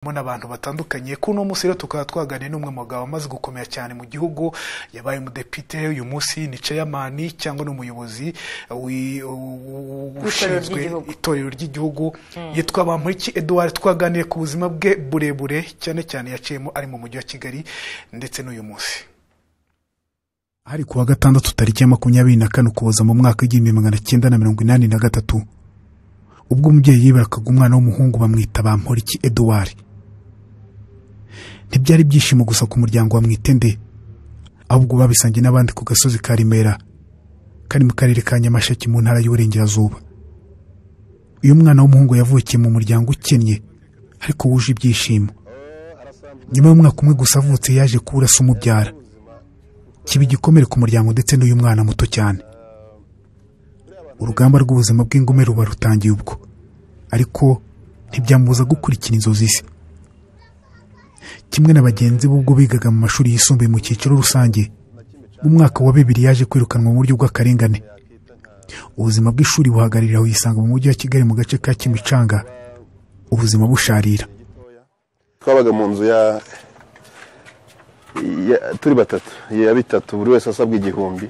harimo n'abantu batandukanye kuri uno munsi rero tukaba twaganiriye n'umwe mu bagabo wamaze gukomera cyane mu gihugu yabaye umudepite uyu munsi ni ceyamani cyangwa ni umuyobozi wi- u- ushinzwe ry'igihugu. itorero ry'igihugu yitwa bamporiki eduard twaganiriye ku buzima bwe burebure cyane cyane yaciyemo ari mu mujyi wa kigali ndetse n'uyu munsi hari ku wa gatandatu tariki ya makumyabiri na kane ukuboza mu mwaka w'igihumbi magana cyenda na mirongo inani na gatatu ubwo umubyeyi yibakaga umwana w'umuhungu bamwita bamporiki eduwari ntibyari ibyishimo gusa ku muryango wa mwitende ahubwo babisangiye n'abandi ku gasozi ka remera kari mu karere ka nyamasheke mu ntara y'uburengerazuba uyu mwana w'umuhungu yavukiye mu muryango ukennye ariko wuje ibyishimo nyuma y'umwaka umwe gusa avutse yaje kubura se umubyara kiba igikomere ku muryango ndetse n'uyu mwana muto cyane urugamba rw'ubuzima bw'ingume ruba rutangiye ubwo ariko ntibyamubuza gukurikira inzozi ze kimwe na bagenzi be ubwo bigaga mu mashuri yisumbuye mu cyiciro rusange mu mwaka wa bibiri yaje kwirukanwa mu buryo bw'akarengane ubuzima bw'ishuri buhagararira yisanga mu mujyi wa kigali mu gace ka kimicanga ubuzima busharira twabaga mu nzu ya ya- turi batatu ya bitatu buri wese asabwa igihumbi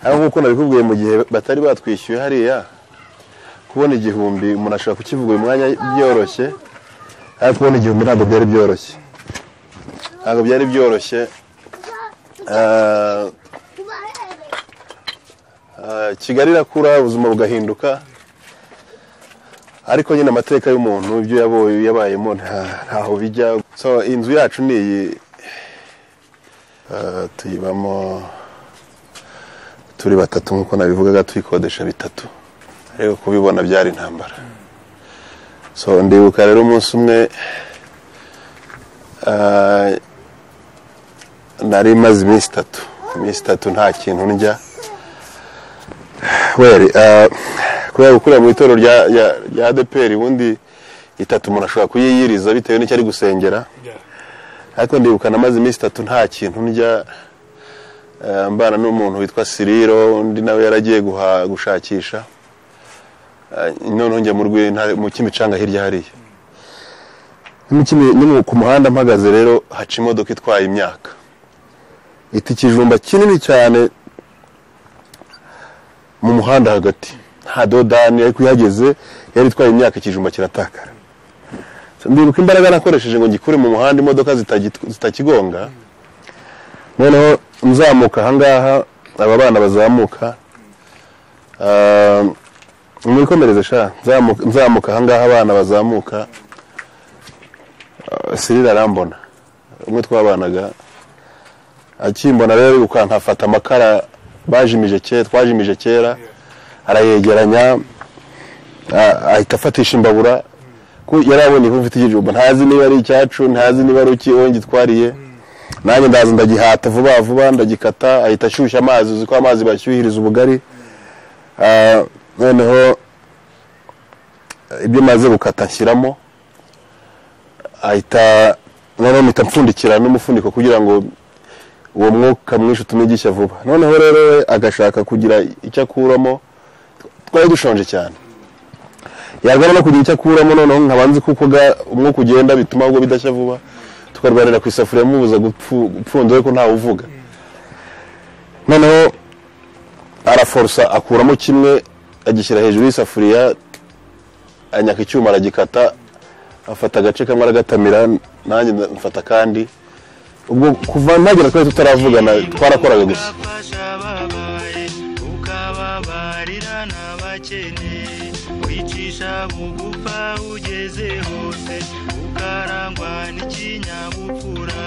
ariko nk'uko nabikubwiye mu gihe batari batwishyuye hariya kubona igihumbi umuntu ashobora kukivuga uyu mwanya byoroshye ariko kubona igihumbi ntabwo byari byoroshye ntabwo byari byoroshye Ah, ah, kigali irakura ubuzima bugahinduka ariko nyine amateka y'umuntu ibyo yabaye yabayemo nta- ntaho bijya so inzu yacu ni iyi Eh, tuyibamo turi batatu nk'uko nabivugaga tuyikodesha bitatu ariko kubibona byari intambara so ndibuka rero umunsi umwe eh, nari maze iminsi itatu iminsi itatu nta kintu ndya weri eh, kubera gukorera mu itorero rya rya- rya adeperi ubundi itatu umuntu ashobora kuyiyiriza bitewe n'icyo ari gusengera ariko ndibuka namaze iminsi itatu nta kintu ndya eh, mbana n'umuntu witwa siriro undi nawe yaragiye guha- gushakisha Eh, noneho njya mu rw'intare mu kimicanga hirya hariya Ni mu Kimi- ni mu- ku muhanda mpagaze rero haca imodoka itwaye imyaka ita ikijumba kinini cyane mu muhanda hagati nta dodani ariko iyo ihageze yari itwaye imyaka ikijumba kiratakara ndibuka imbaraga nakoresheje ngo ngikure mu muhanda imodoka zitagit- zitakigonga noneho nzamuka ahangaha aba bana bazamuka ah, mwikomereze sha nzamuka- nzamuka ahangaha abana bazamuka ah, sirira arambona umwe twabanaga akimbona rero ari gukanka afata amakara bajimije kera twajimije kera arayegeranya a- ahita afatisha imbabura ko yari abonye ko mfite igijumba ntazi niba ari icyacu ntazi niba ari iki wowe ngitwariye nanjye ndaza ndagihata vuba vuba ndagikata ahita ashyushya amazi uzi ko amazi bashyuhiriza ubugari Ah, noneho ibyo maze gukata nshyiramo ahita noneho mpita mpfundikira n'umufuniko kugira ngo uwo mwuka mwinshi utumigisha vuba noneho rero we agashaka kugira icyo akuramo twari dushonje cyane yarwana no kugira icyo akuramo noneho nkaba nzi kuko ga- umwuka ugenda bituma ahubwo bidashya vuba tukarwanira ku isafuriya amubuza gupfu- gupfunda we ko ntawe uvuga noneho araforosa akuramo kimwe agishyira hejuru y'isafuriya anyaka icyuma aragikata afata agace kamwe aragatamira nanjye mfata akandi ubwo kuva nagera kuri tutaravugana twarakoraga gusa ababaye ukababarira n'abakene wicisha bugufa ugeze hose ukarangwa n'ikinyabupfura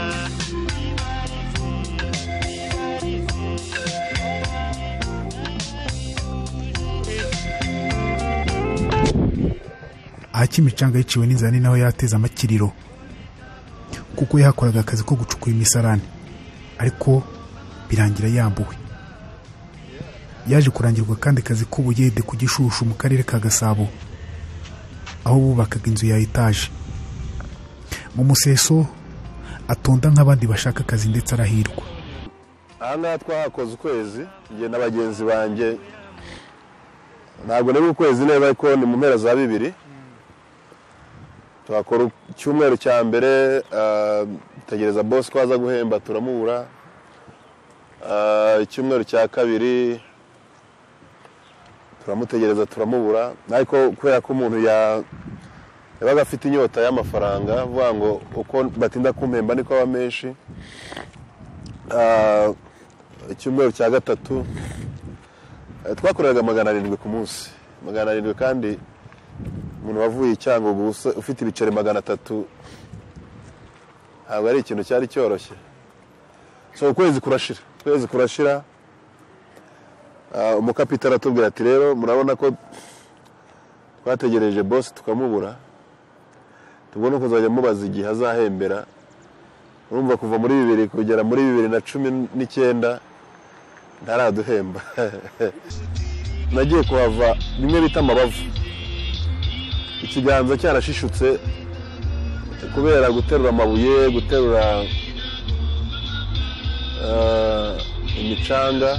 aha kimicanga yiciwe n'inzara ni naho yateze amakiriro kuko yahakoraga akazi ko gucukura imisarane ariko birangira yambuwe yaje kurangirwa kandi akazi k'ubuyede ku gishushu mu karere ka gasabo aho bubakaga inzu ya etaje mu museso atonda nk'abandi bashaka akazi ndetse arahirwa ahangaha twahakoze ukwezi njye na bagenzi banjye ntabwo niba ukwezi neza ariko ni mu mpera za bibiri twakora icyumweru cya mbere ah, tegereza bosi ko aza guhemba turamubura Ah, icyumweru cya kabiri turamutegereza turamubura ariko kubera ko umuntu ya- yabaga afite inyota y'amafaranga avuga ngo uko batinda kumpemba niko aba menshi Ah, icyumweru cya gatatu eh, twakoreraga magana arindwi ku munsi magana arindwi kandi umuntu wavuye i cyangugu usa- ufite ibiceri magana atatu ntabwo ari ikintu cyari cyoroshye so ukwezi kurashira ukwezi kurashira ah, umukapitali atubwira ati rero murabona ko twategereje bosi tukamubura tugomba kuzajya mubaza igihe azahembera urumva kuva muri bibiri kugera muri bibiri na cumi n'icyenda ntaraduhemba nagiye kuhava bimwe bita amabavu ikiganza cyarashishutse kubera guterura amabuye guterura eh, imicanga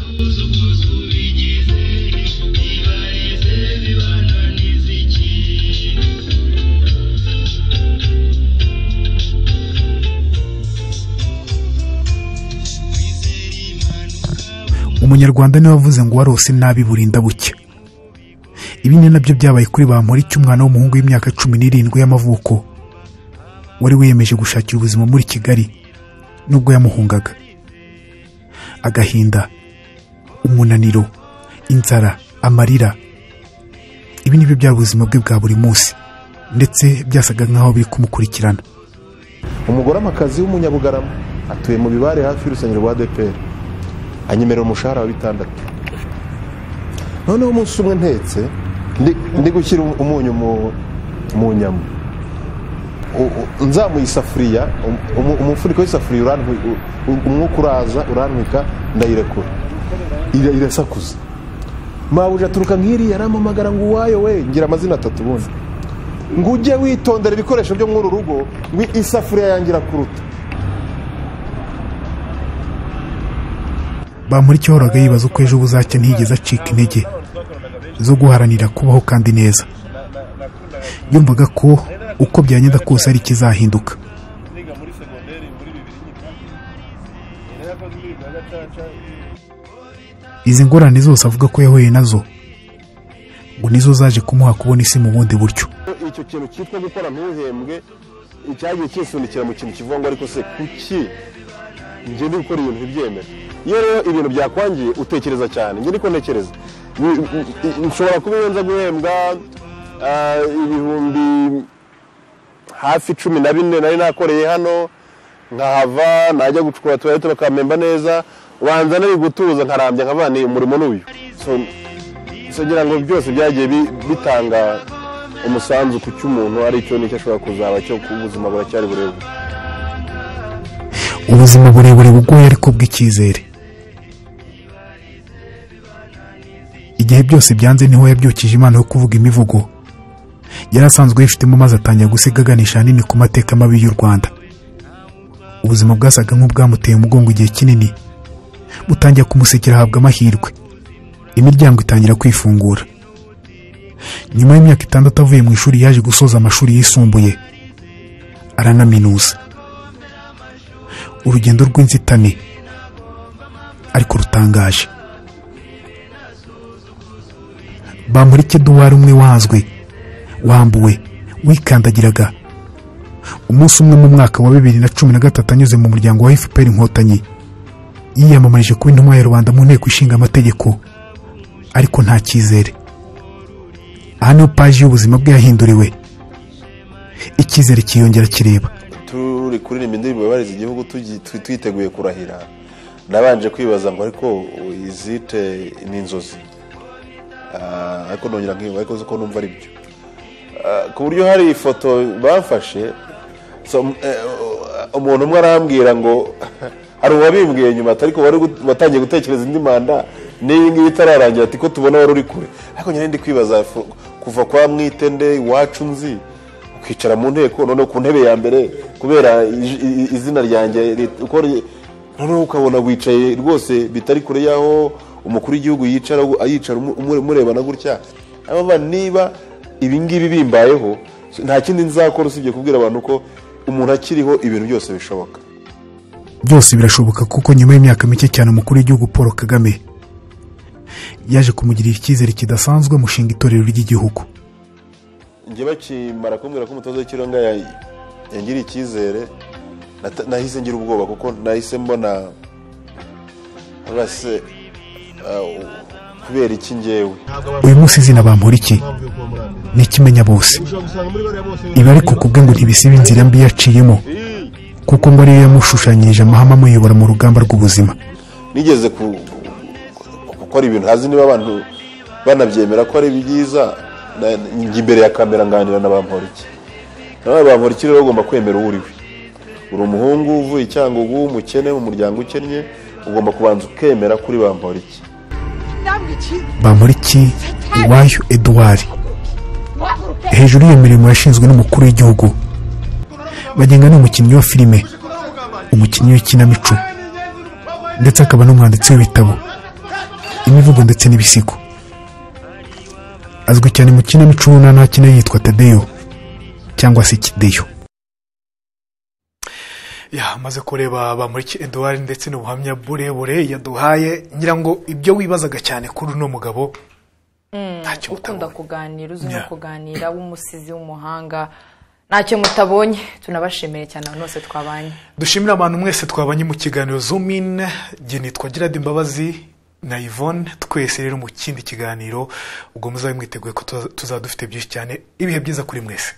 umunyarwanda niwe wavuze ngo warose nabi burinda bucya ibi ni nabyo byabaye kuri Bamporiki umwana w'umuhungu w'imyaka cumi n'irindwi y'amavuko wari wiyemeje gushakira ubuzima muri kigali nubwo yamuhungaga agahinda umunaniro inzara amarira ibi nibyo byari ubuzima bwe bwa buri munsi ndetse byasaga nk'aho biri kumukurikirana umugore amakazi w'umunyabugarama atuye mu bibare hafi y'urusengero rwa dpr anyemerera umushahara wa bitandatu noneho umunsi umwe ntetse ndi- ndi gushyira umunyu mu- mu nyama U- u- nzamuye isafuriya um- umu- umufuniko w'isafuriya urantwi- u- u- umwuka uraza urantwika ndayirekura Ira- irasakuza mabuja aturuka nk'iriya arampamagara ngo uwayo we ngira amazina atatu ubundi ngo ujye witondera ibikoresho byo muri uru rugo ngo isafuriya yangira kuruta Bamporiki yahoraga yibaza uko ejo buzacya ntiyigeze acika intege zo guharanira kubaho kandi neza yumvaga ko uko byagenda kose ari ikizahinduka izi ngorane zose avuga ko yahuye nazo ngo nizo zaje kumuha kubona isi mu bundi buryo icyo kintu cyitwa gukora ntuhembwe cyagiye cyisunikira mu kintu kivuga ngo ariko se kuki njye ndi gukora ibintu ntibyemere iyo rero ibintu byakwangiye utekereza cyane njye ndiko ntekereza Ni- i- nshobora kuba iyo nza guhembwa ah, ibihumbi hafi cumi na bine nari nakoreye hano nkahava najya gucukura tuwarete bakampemba neza wanza nari gutuza nkarambya nkava ni umurimo n'uyu So, so ngira ngo byose byagiye bi- bitanga umusanzu ku cy'umuntu aricyo nicyo ashobora kuzaba cyo ku buzima buracyari burebure ubuzima burebure bugoye ariko bw'icyizere igihe byose byanze niho yabyukije impano yo kuvuga imivugo yari asanzwe yifitemo maze atangira gusiga aganisha ahanini ku mateka mabi y'u rwanda ubuzima bwasaga nk'ubwamuteye umugongo igihe kinini butangira kumusekera ahabwa amahirwe imiryango itangira kwifungura nyuma y'imyaka itandatu avuye mu ishuri yaje gusoza amashuri yisumbuye aranaminuza urugendo rw'inzitane ariko rutangaje bamurike duwari umwe wazwe wambuwe wikandagiraga umunsi umwe mu mwaka wa bibiri na cumi na gatatu anyuze mu muryango wa fpr inkotanyi yiyamamarije kuba intumwa ya rubanda mu nteko ishinga amategeko ariko nta cyizere aha niho paji y'ubuzima bwe yahinduriwe icyizere cyiyongera kireba turi kuririmba indirimbo yubahiriza igihugu tugi- twi- twiteguye kurahira nabanje kwibaza ngo ariko izite ni inzozi Ah, ariko nongera nkiba ariko uzi ko numva ari byo Ah, ku buryo hari ifoto bafashe so, mm, eh, umuntu umwe arambwira ngo hari uwabimbwiye nyuma atari ko wari gut- watangiye gutekereza indi manda n'iyi ngiyi itararangira ati ko tubona wari uri kure ariko nyine ndi kwibaza fu- kuva kwa mwitende iwacu nzi kwicara mu nteko noneho ku ntebe ya mbere kubera ij- i- i- izina ryanjye rit- uko ri- noneho ukabona wicaye rwose bitari kure y'aho umukuru w'igihugu yicara ayicara umu- umu- umurebana gutya Abava niba ibingibi bimbayeho nta kindi nzakora usibye kubwira abantu ko umuntu akiriho ibintu byose bishoboka byose birashoboka kuko nyuma y'imyaka mike cyane umukuru w'igihugu paul kagame yaje kumugirira icyizere kidasanzwe mushinga itorero ry'igihugu njye bakimara kumbwira ko umutoza w'ikirenga ya- yangiriye icyizere nata- nahise ngira ubwoba kuko nahise mbona rase ah, u- kubera iki ngewe uyu munsi izina bampora iki ni ikimenya bose ibi ariko kubwe ngo ntibisiba inzira mbi yaciyemo kuko ngo ariyo yamushushanyirije amahame amuyobora mu rugamba rw'ubuzima nigeze ku- ku- gukora ibintu hazi niba abantu banabyemera ko ari byiza na- njya imbere ya kamera nganira na bamporiki nawe bamporiki rero ugomba kwemera uwo uriwe uri umuhungu uvuye icyangugu umukene mu muryango ukennye ugomba kubanza ukemera kuri bamporiki bamporiki iwayo eduwari hejuru y'iyo mirimo yashinzwe n'umukuru w'igihugu bagenga ni umukinnyi wa filime umukinnyi w'ikinamico ndetse akaba n'umwanditsi w'ibitabo imivugo ndetse n'ibisigo azwi cyane mu kinamico ubona nta kine yitwa tadeyo cyangwa se kideyo ya maze kureba bamuriki eduwari ndetse n'ubuhamya burebure yaduhaye ngira ngo ibyo wibazaga cyane kuri uno mugabo ntacyo ukunda utabona kuganira uzi no Yeah. kuganira w'umusizi w'umuhanga ntacyo mutabonye tunabashimiye cyane abantu bose twabanye dushimira abantu mwese twabanye mu kiganiro zoomin njye nitwa gerard imbabazi na yvonne twese rero mu kindi kiganiro ubwo muzabe mwiteguye ko tuza- tuzaba dufite byinshi cyane ibihe byiza kuri mwese